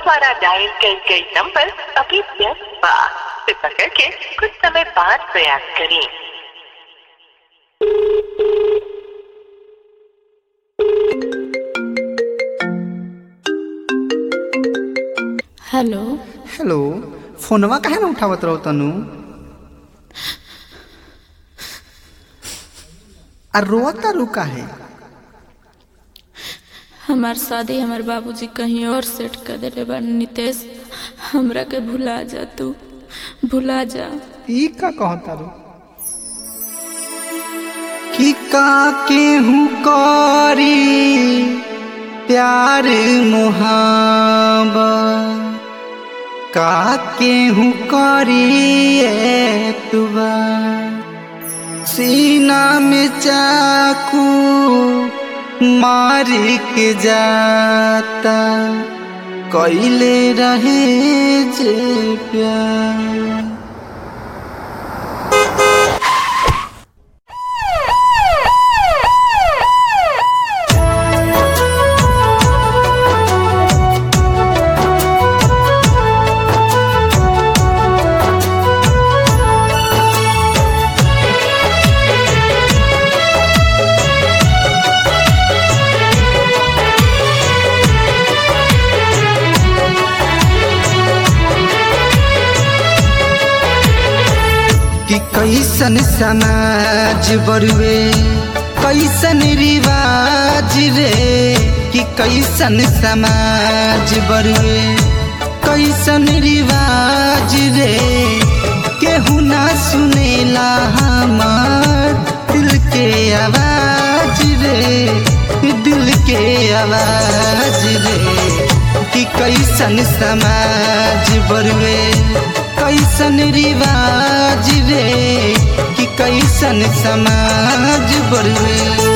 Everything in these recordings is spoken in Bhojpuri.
द्वारा डायल कई गई नंबर अभी व्यस्त बा कृपा करके कुछ समय बाद प्रयास करें हेलो हेलो फोनवा काहे ना उठावत रहो तनु आ रोता रू काहे हमार शादी हमार बाबूजी कहीं और सेट कर देले बा नितेश हमरा के भुला जा तू भुला जा ई का कहता रू कि का केहू करी प्यार मुहाबा का केहू करी तुबा सीना में चाकू मार के जाता कैले रहे जे प्यार कि कैसन समाज बरुए कैसन रिवाज रे कि कैसन समाज बरुए कैसन रिवाज रे केहू ना सुनेला हमार दिल के आवाज रे दिल के आवाज रे कि कैसन समाज बरुए कैसन रिवाज रे कि कैसन समाज बरुए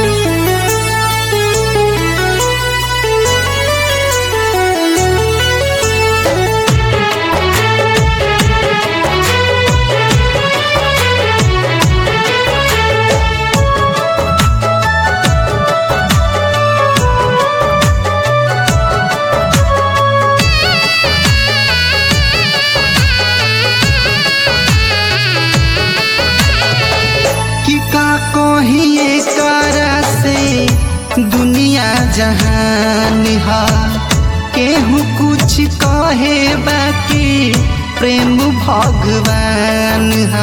कि का कहिए करा से दुनिया जहान हा केहू कुछ कहे बाकी प्रेम भगवान हा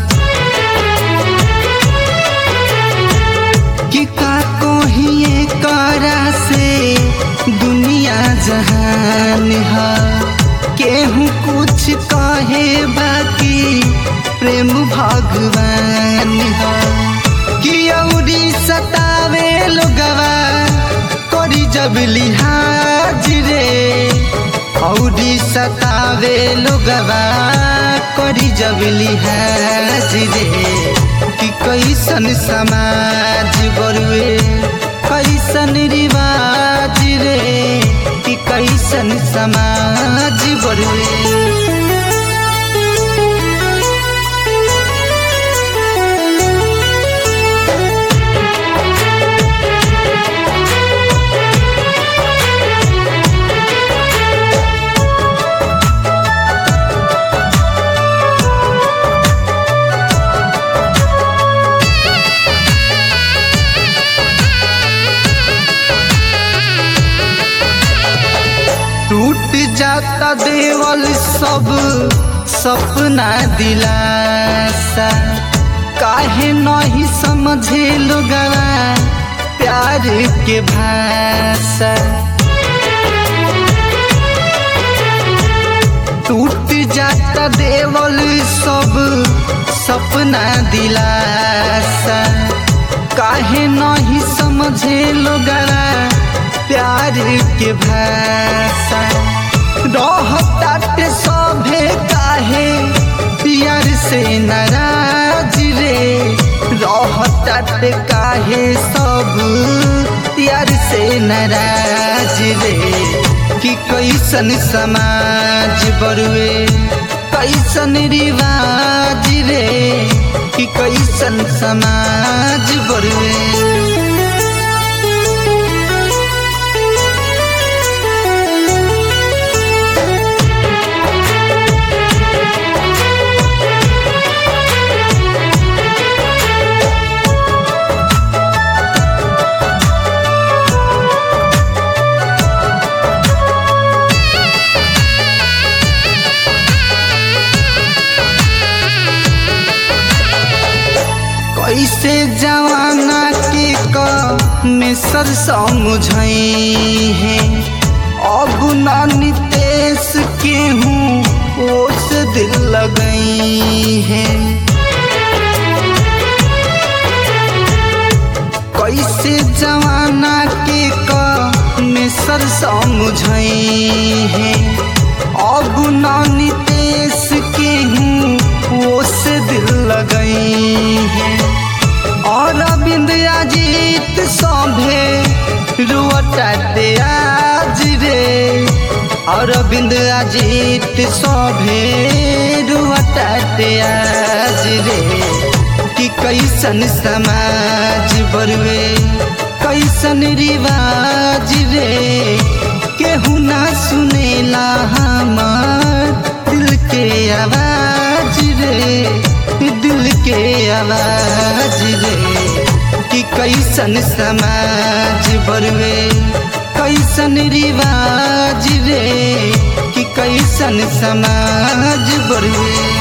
कि का कहिए करा से दुनिया जहान हा केहू कुछ कहे बाकी प्रेम भगवान हा कि औरी सतावे लोगवा करी जब लिहाज रे औरी सतावे लोगवा करी जब लिहाज रे कि कैसन समाज बरुए कैसन रिवाज रे कि कैसन समाज बरुए टूट जाता देवल सब सपना दिलासा काहे नहीं समझे लोगवा प्यार के भाषा टूट जाता देवल सब सपना दिलासा काहे नहीं समझे लोगवा प्यार के भाषा रहताटे सभे काहे प्यार से नाराज रे रहताटे काहे सब प्यार से नाराज रे कि कैसन समाज बरुए कैसन रिवाज रे कि कैसन समाज बरुए सर समझई है अब ना नितेश के हूँ ओस दिल लगई है कैसे जवाना के क में सर समझई है अब ना नितेश के हूँ ओस दिल लगई है और अरविंद अजीत सौभे रुअटाते आज रे और अरविंद अजीत सौभे रुअटाते आज रे कि कैसन समाज बरुए कैसन रिवाज रे केहू ना सुनेला हमार दिल के आवाज रे दिल के आवाज रे कि कैसन समाज बरुए कैसन रिवाज रे कि कैसन समाज बरुए